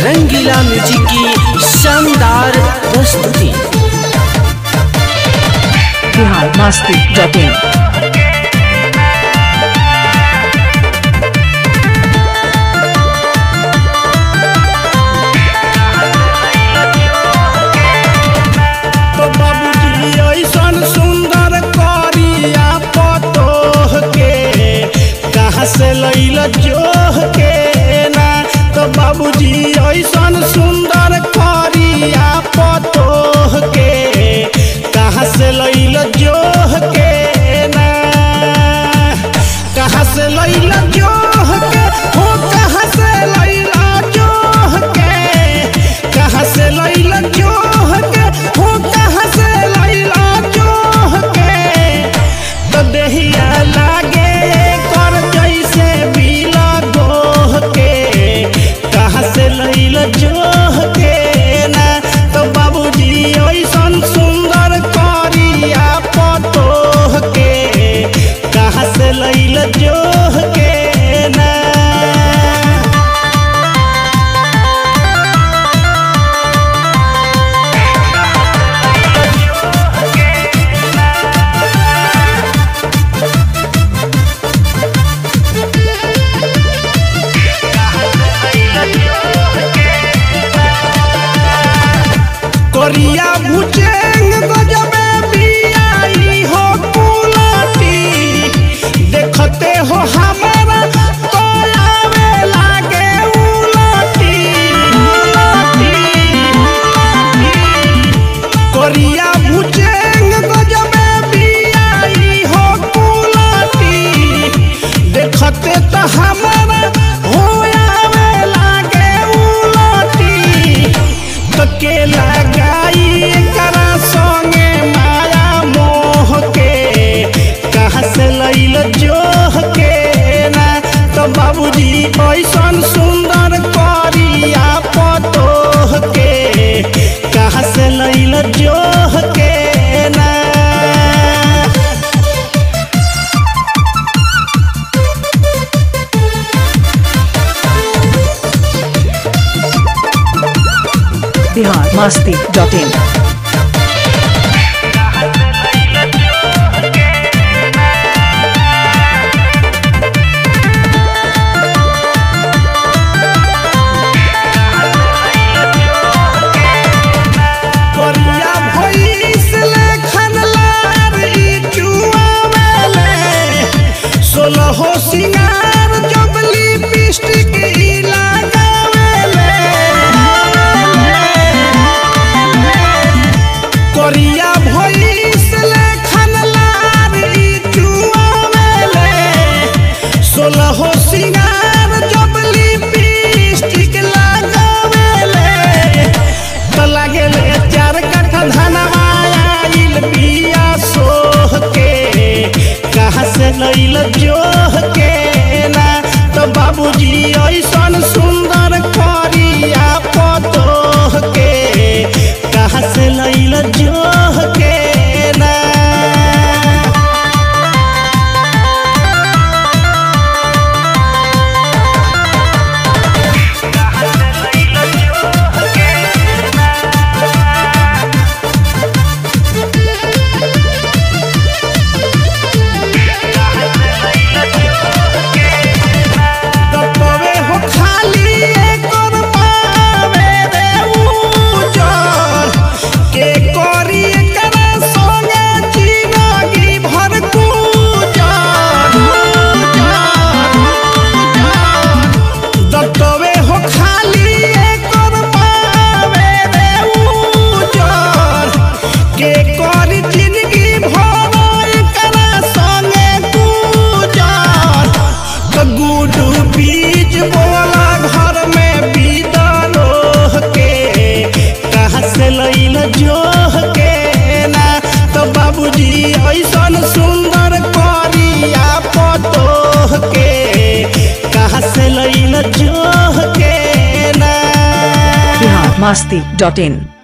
रंगीला music की शानदार प्रस्तुति बिहार मस्ती डॉट इन तो बाबूजी ऐसन सुंदर करिया पतोह के कहाँ से लैल जोह के ना तो बाबूजी ऐसन सुंदर करिया पतोह के कहाँ से लैल जोह के ना कहाँ से लैल जोह के हो कहाँ से लैल जोह के कहाँ से लैल जोह के हो कहाँ से लैल जोह के तो देहिया लागे कर जैसे बीला गोह के कहाँ से लैल जोह के ना तो बाबूजी ऐसन सुंदर करिया पतोह के कहाँ से लैल जोह के ना करिया भुचेंग गजबे बियाई हो कुलटी देखते हो हमारा तो आवे लागे उलटी उलटी करिया भुचेंग गजबे बियाई हो कुलटी देखते तो हमारा हो आवे लागे उलटी तो के लगाई करा संगे माया मोह के कहाँ से लैल जोह के ना तो बाबूजी ऐसन सुंदर करिया पतोह के कहाँ से लैल जोह के ना बिहार मस्ती डॉट इन करिया भइस लेखन लार ई चुआवेले सोलहो सिंगार जबली पिस्टिक ई लगावेले करिया भइस लेखन लार ई चुआवेले सोलहो सिंगार जबली पिस्टिक लगावेले तो लागेले चार कट्ठा धनवा आइल बिया सोह के कहाँ से लैल जोह के ना तो बाबूजी ऐसन सुंदर करिया पतोह के कहाँ से लैल जोह के ना तबे हो खाली एकर पावे रे उजर के करी एकरा संगे जिंदगी भर गुजर तबे हो खाली एकर पावे रे उजर के करी जिंदगी भर एकरा संगे गुजर तो गुडू बीज बोला घर में बीतलोह के कहाँ से लैल जोह के ना तो बाबूजी ऐसन सुंदर करिया पतोह के कहाँ से लैल जोह के ना बिहार मस्ती डॉट इन